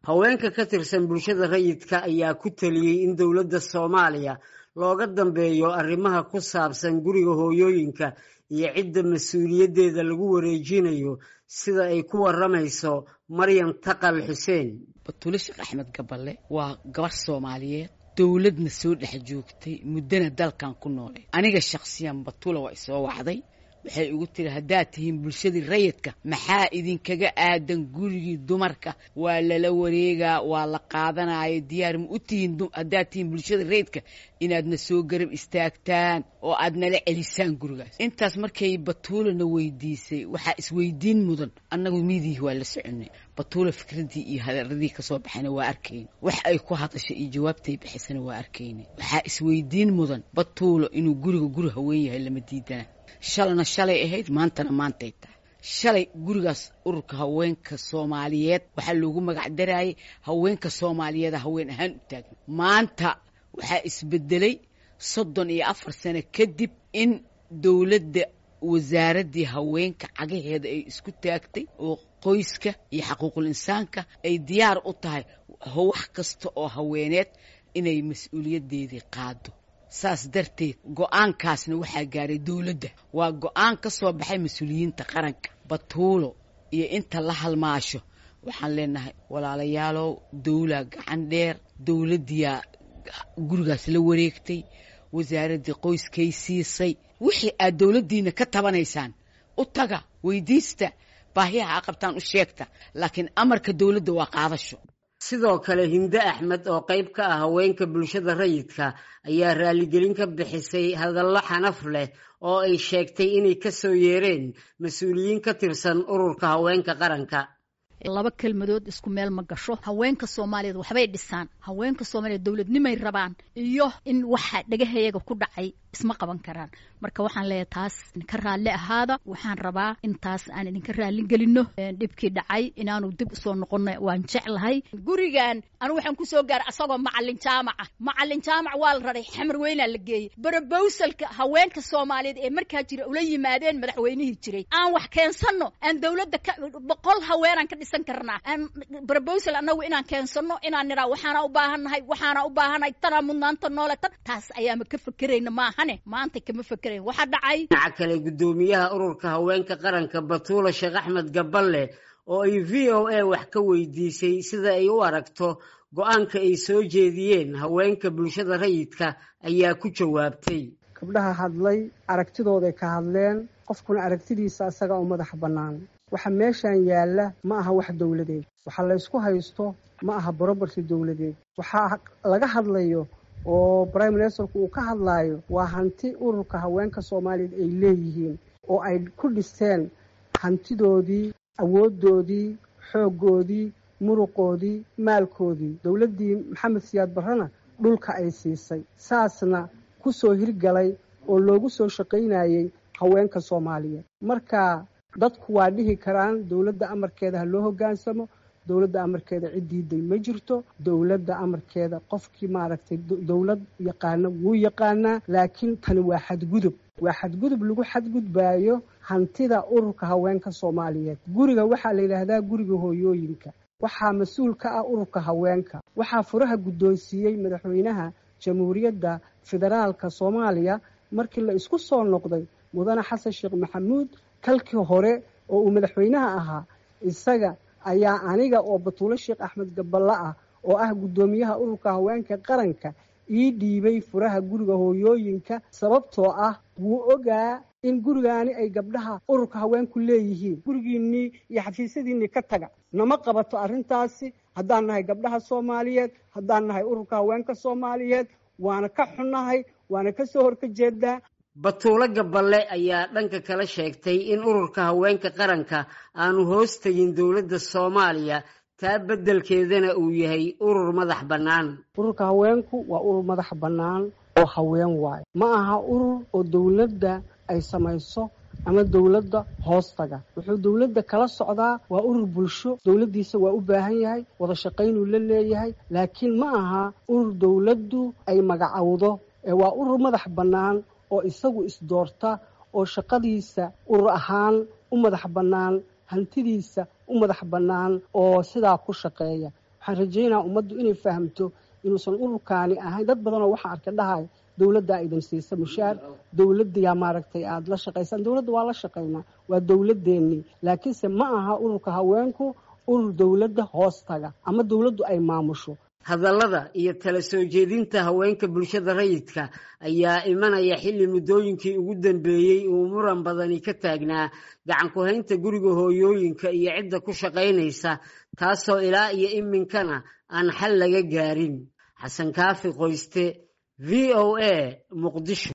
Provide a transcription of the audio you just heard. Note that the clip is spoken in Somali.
haweenka ka tirsan bulshada rayidka ayaa ku taliyey in dowladda soomaaliya looga dambeeyo arrimaha ku saabsan guriga hooyooyinka iyo cidda mas-uuliyaddeeda lagu wareejinayo sida ay ku waramayso maryam taqal xuseen batule sheekh axmed gaballe waa gabar soomaaliyeed dowladna soo dhex joogtay muddana dalkan ku noolay aniga shakhsiyan batula waa isoo wacday waxay igu tiri haddaad tihiin bulshadii rayidka maxaa idinkaga aadan gurigii dumarka waa lala wareegaa waa la qaadanaya diyaar ma u tihiin haddaad tihiin bulshada rayidka inaadna soo garab istaagtaan oo aad nala celisaan gurigaas intaas markay batuulana weydiisay waxaa isweydiin mudan annagu miidihi waa la soconay batuula fikraddii iyo hadaradii kasoo baxayna waa arkayna wax ay ku hadashay iyo jawaabtay bixisana waa arkayna waxaa isweydiin mudan batuulo inuu guriga guri haween yahay lama diidana shalana shalay ahayd maantana maantay tahay shalay gurigaas ururka haweenka soomaaliyeed waxaa loogu magac darayay haweenka soomaaliyeeda haween ahaan u taagna maanta waxaa isbedelay soddon iyo afar sano kadib in dowladda wasaaraddii haweenka cagaheeda ay isku taagtay oo qoyska iyo xaquuqul insaanka ay diyaar u tahay wax kasta oo haweeneed inay mas-uuliyaddeedii qaado saas darteed go-aankaasna waxaa gaaray dowladda waa go-aan ka soo baxay mas-uuliyiinta qaranka batuulo iyo inta la halmaasho waxaan leenahay walaalayaalow dowlaa gacan dheer dowladdiyaa gurigaas la wareegtay wasaaraddii qoyskay siisay wixii aad dowladdiina ka tabanaysaan u taga weydiista baahiyaha a qabtaan u sheegta laakiin amarka dowladda waa qaadasho sidoo kale hinde axmed oo qayb ka ah haweenka bulshada rayidka ayaa raaligelin ka bixisay hadallo xanaf leh oo ay sheegtay inay ka soo yeereen mas-uuliyiin ka tirsan ururka haweenka qaranka laba kelmadood isku meel ma gasho haweenka soomaaliyeed waxbay dhisaan haweenka soomaaliyeed dowladnimay rabaan iyo in waxa dhagahayaga ku dhacay isma qaban karaan marka waxaan leeyahay taas ka raalli ahaada waxaan rabaa in taas aan idinka raallin gelino dhibkii dhacay inaanu dib usoo noqono waan jeclahay gurigan anu waxaan kusoo gaaray asagoo macalin jaamaca macalin jaamac waa la raray xamar weynaa la geeyey barobowsalka haweenka soomaaliyeed ee markaa jira ula yimaadeen madaxweynihii jiray aan wax keensano aan dowladda boqol haweenaan ka dhisan karnaa aan barobowsal anagu inaan keensano inaan niraa waxaana u baahannahay waxaana u baahannahay tanaa mudnaanta noole tan taas ayaama ka fekerayna maahane maanta kama fekerayn waxa dhacay dhinaca kale guddoomiyaha ururka haweenka qaranka batuula sheekh axmed gaballe oo ay v o a wax ka weydiisay sida ay u aragto go-aanka ay soo jeediyeen haweenka bulshada rayidka ayaa ku jawaabtay gabdhaha hadlay aragtidooday ka hadleen qofkuna aragtidiisa asaga oo madax bannaan waxa meeshan yaalla ma aha wax dowladeed waxa laysku haysto ma aha borobarsi dowladeed waxaa laga hadlayo oo prime ministerku uu ka hadlaayo waa hanti ururka haweenka soomaaliyeed ay leeyihiin oo ay ku dhisteen hantidoodii awooddoodii xooggoodii muruqoodii maalkoodii dowladdii maxamed siyaad barrena dhulka ay siisay saasna ku soo hirgalay oo loogu soo shaqaynayey haweenka soomaaliyeed marka dadku waa dhihi karaan dowladda amarkeeda ha loo hoggaansamo dowladda amarkeeda cid diiday ma jirto dowladda amarkeeda qofkii maaragtay dowlad yaqaana wuu yaqaanaa laakiin tani waa xadgudub waa xadgudub lagu xadgudbaayo hantida ururka haweenka soomaaliyeed guriga waxaa la yidhaahdaa guriga hooyooyinka waxaa mas-uul ka ah ururka haweenka waxaa furaha guddoonsiiyey madaxweynaha jamhuuriyadda federaalka soomaaliya markii la isku soo noqday mudane xasan sheekh maxamuud kalkii hore oo uu madaxweynaha ahaa isaga ayaa aniga oo batuulo sheekh axmed gaballe ah oo ah guddoomiyaha ururka haweenka qaranka ii dhiibay furaha guriga hooyooyinka sababtoo ah wuu ogaa in gurigaani ay gabdhaha ururka haweenku leeyihiin gurigiinnii iyo xafiisyadiinnii ka taga nama qabato arrintaasi haddaan nahay gabdhaha soomaaliyeed haddaan nahay ururka haweenka soomaaliyeed waana ka xunnahay waana ka soo horka jeedaa batuulo gaballe ayaa dhanka kala sheegtay in ururka haweenka qaranka aanu hoos tegin dowladda soomaaliya taa beddelkeedana uu yahay urur madax bannaan ururka haweenku waa urur madax bannaan oo haween waayo ma aha urur oo dowladda ay samayso ama dowladda hoos taga wuxuu dowladda kala socdaa waa urur bulsho dowladdiisa waa u baahan yahay wada shaqaynuu la leeyahay laakiin ma aha urur dowladdu ay magacowdo ee waa urur madax bannaan oo isagu isdoorta oo shaqadiisa urur ahaan u madax bannaan hantidiisa u madax bannaan oo sidaa ku shaqeeya waxaan rajaynaha ummaddu inay fahamto inuusan ururkaani ahayn dad badanoo waxaa arka dhahay dowladdaa idin siisa mushaar dowladdiyaa maaragtay aada la shaqaysaan dowladda waa la shaqaynaa waa dowladdeennii laakiinse ma aha ururka haweenku urur dowladda hoos taga ama dowladdu ay maamusho hadallada iyo tala soo jeedinta haweenka bulshada rayidka ayaa imanaya xilli muddooyinkii ugu dambeeyey uu muran badani ka taagnaa gacan ku-haynta guriga hooyooyinka iyo cidda ku shaqaynaysa taasoo ilaa iyo iminkana aan xal laga gaarin xasan kaafi qoyste v o a muqdisho